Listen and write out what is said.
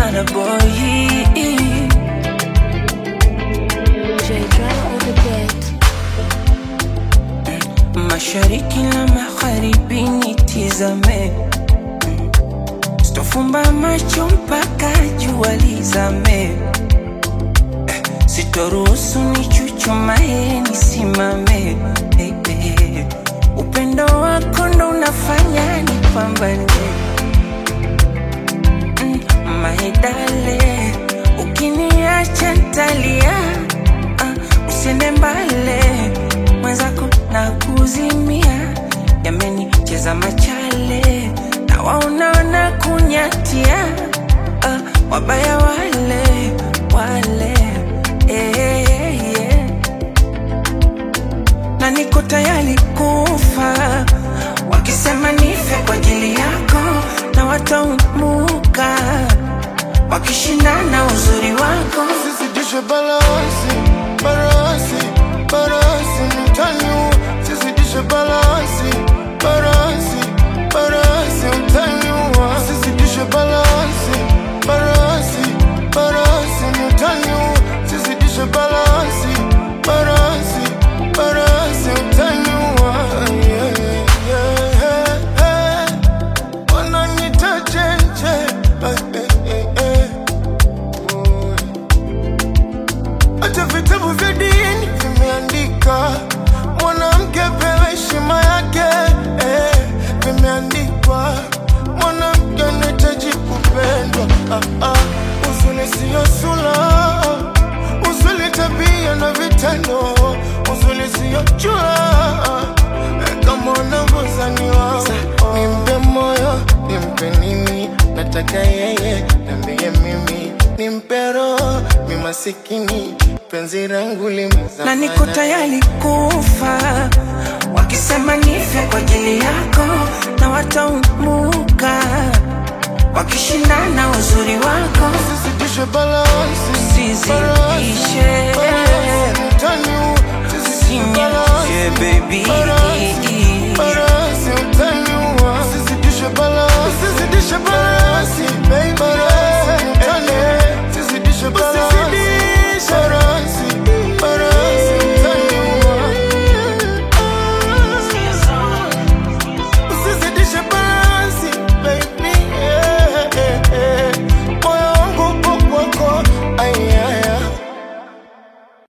Bana boy J Drama on the beat. mashariki na magharibi nitizame, Mm. sitofumba macho mpaka jua lizame, Eh, sitoruhusu nichuchumae nisimame, Eh, eh. upendo wako ndo unafanya nipambane Mm, my darling, ukiniacha ntalia, ah, usiende mbale mwenzako na kuzimia, yamenicheza machale na waonaona kunyatia, ah, wabaya wale wale eh, eh, eh. na niko tayari kufa wakisema nife kwa ajili yako na wataumuka wakishindana uzuri wako Sizidishe balasi, balasi, balasi mtani Sizidishe balasi, balasi, balasi mtani Sizidishe balasi, balasi, balasi mtani Sizidishe balasi, balasi, balasi mtani yeah, yeah, yeah. Wananita chenche eh, eh, eh, eh. Hata vitabu vya dini vimeandika mwanamke pewe heshima yake eh, vimeandikwa mwanamke anahitaji kupendwa ah, ah. Uzuri siyo sura, uzuri tabia na vitendo, uzuri siyo jua eh, kama unavyozaniwa nimpe moyo, nimpe nini, nataka yeye niambie mimi, nimpe roho, mi masikini, penzi langu limezama na niko tayari kufa wakisema nife kwa ajili yako na wataumuka wakishindana uzuri wako Sizidishe balansi, Usizidishe. balansi, mtani, sizidishe balansi, Usinyoshe, baby. balansi, balansi, mtani, sizidishe balansi, sizidishe balansi, baby, balansi.